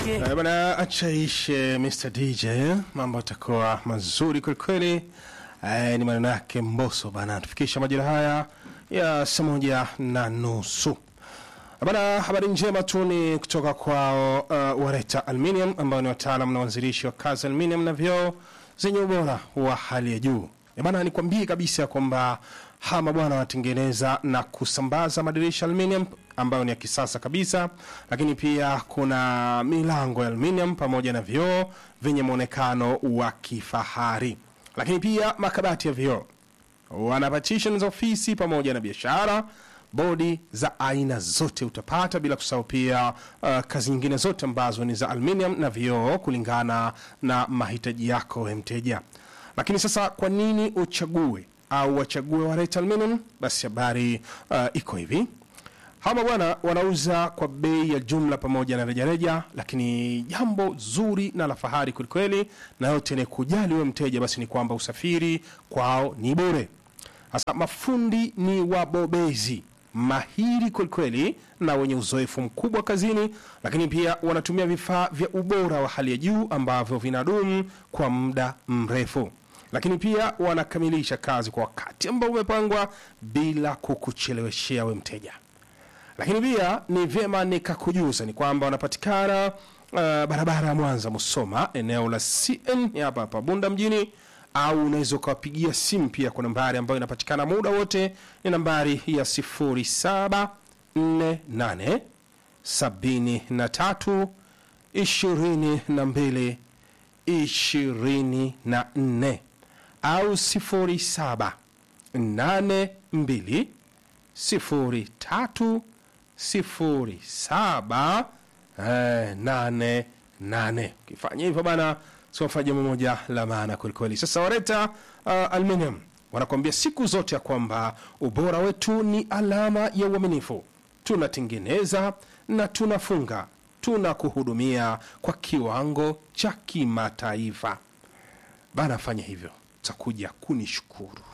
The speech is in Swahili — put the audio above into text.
yake. Eh, bana achaishe Mr DJ, mambo atakuwa mazuri kwelikweli. Eh, ni maneno yake Mboso bana, tufikisha majira haya ya saa moja na nusu. Bana, habari njema tu ni kutoka kwao uh, Wareta Aluminium ambao ni wataalam na wanzilishi wa kazi aluminium na vioo zenye ubora wa hali ya juu. Eh, bana, nikwambie kabisa kwamba hawa mabwana wanatengeneza na kusambaza madirisha aluminium ambayo ni ya kisasa kabisa, lakini pia kuna milango ya aluminium pamoja na vioo vyenye mwonekano wa kifahari, lakini pia makabati ya vioo wana partition za ofisi pamoja na biashara bodi za aina zote utapata bila kusahau pia uh, kazi nyingine zote ambazo ni za aluminium na vioo kulingana na mahitaji yako we mteja lakini sasa kwa nini uchague au wachague wareta aluminium basi habari uh, iko hivi hawa bwana wanauza kwa bei ya jumla pamoja na rejareja, lakini jambo zuri na la fahari kwelikweli, na yote ni kujali wewe mteja, basi ni kwamba usafiri kwao ni bure. Sasa mafundi ni wabobezi mahiri kwelikweli na wenye uzoefu mkubwa kazini, lakini pia wanatumia vifaa vya ubora wa hali ya juu ambavyo vinadumu kwa muda mrefu lakini pia wanakamilisha kazi kwa wakati ambao umepangwa bila kukucheleweshea we mteja lakini pia ni vyema nikakujuza ni kwamba wanapatikana uh, barabara ya Mwanza Musoma, eneo la CN ya hapa hapa Bunda mjini, au unaweza ukawapigia simu pia kwa nambari ambayo inapatikana muda wote, ni nambari ya 0748 73 22 24 au 07 82 sifuri tatu sifuri saba eh, nane nane. Ukifanya hivyo bana, siwafanya jambo moja la maana kwelikweli. Sasa Wareta uh, Aluminium wanakuambia siku zote ya kwamba ubora wetu ni alama ya uaminifu. Tunatengeneza na tunafunga, tunakuhudumia kwa kiwango cha kimataifa. Bana, fanya hivyo, utakuja kunishukuru.